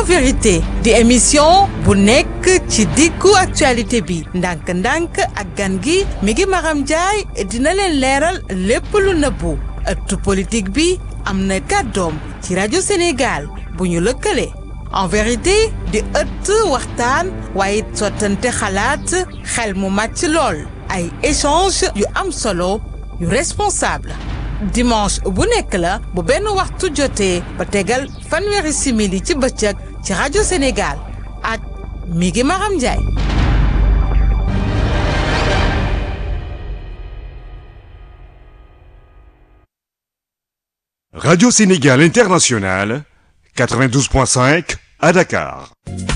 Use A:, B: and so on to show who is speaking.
A: en vérité di émission bu nekk ci diggu actualité bi ndànk-ndànk ak gan gi mi ngi Maram Ndiaye dina leen leeral lépp lu nëbbu ëttu politique bi am na kàddoom ci rajo Sénégal bu ñu lëkkale en vérité di ëtt waxtaan waaye it sottante xalaat xel mu màcc lool ay échange yu am solo yu responsable dimanche bu nekk la bu benn waxtu jotee ba tegal fanweeri simili ci bëccëg ci rajo Sénégal ak mi ngi Maram Ndiaye.
B: Radio Sénégal International, 92.5 à Dakar.